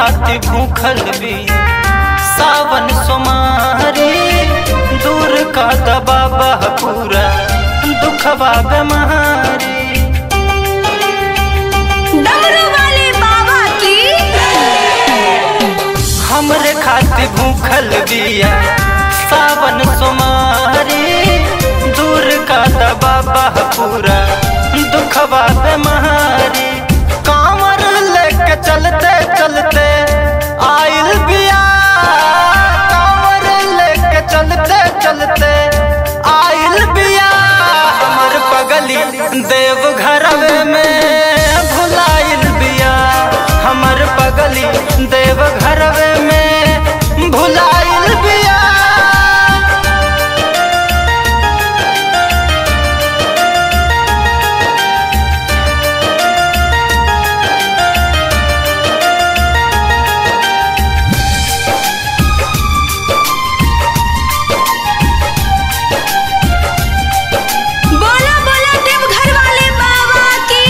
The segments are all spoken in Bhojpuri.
खाती भूखल भी सावन सोमारी दूर का दबाबा पूरा दुखवा बेमारी डमरू वाले बाबा की हमरे खाती भूखल बिया सावन सोमारी दूर का दबाबा पूरा दुखवा बेमारी कांवर लेके चलते चलते आइल बिया कांवर लेके चलते चलते आइल बिया हमर पगली देव घरवे में भुलाइल बिया हमर पगली देव घरवे में भुलाइल बिया बोला बोला देवघर वाले बाबा की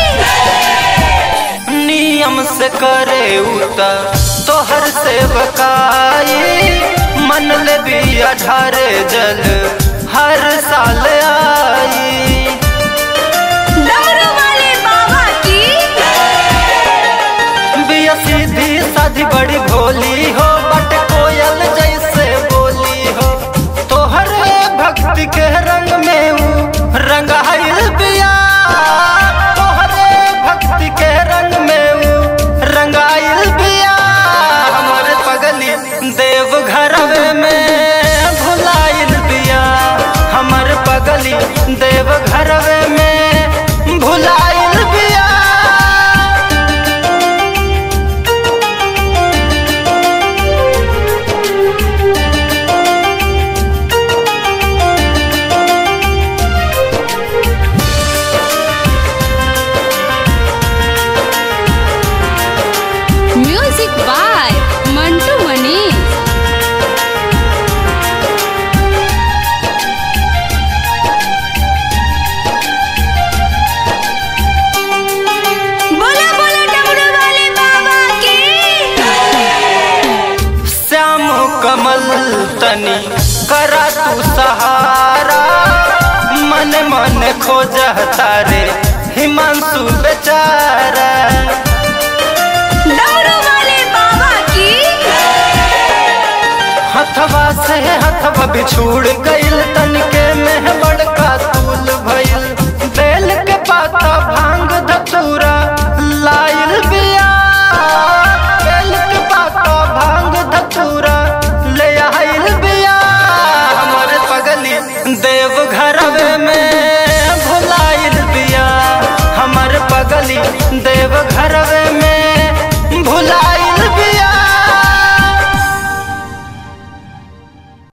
नियम से करे उता तोहर सेवकाई मन ले भी अठारे जल हर साल आई डमरू वाले बाबा की बिया सीधी साधी बड़ी भोली हो बट कोयल जैसे बोली हो तोहरे भक्ति के रंग में ऊ रंगाइल बिया तोहरे भक्ति के रंग में ऊ रंगाइल बिया हमर पगली देव घरवे में भुलाइल बिया हमर पगली देव घरवे में भुलाइल बिया म्यूजिक बाय मंटू मनी बोला बोला डमरू वाले बाबा की श्याम कमल तनी करा तू सहारा मन मन खोज तारे हिमांशु बेचारा डमरू वाले बाबा की हथवा से हथवा बिछुड़ गइल तन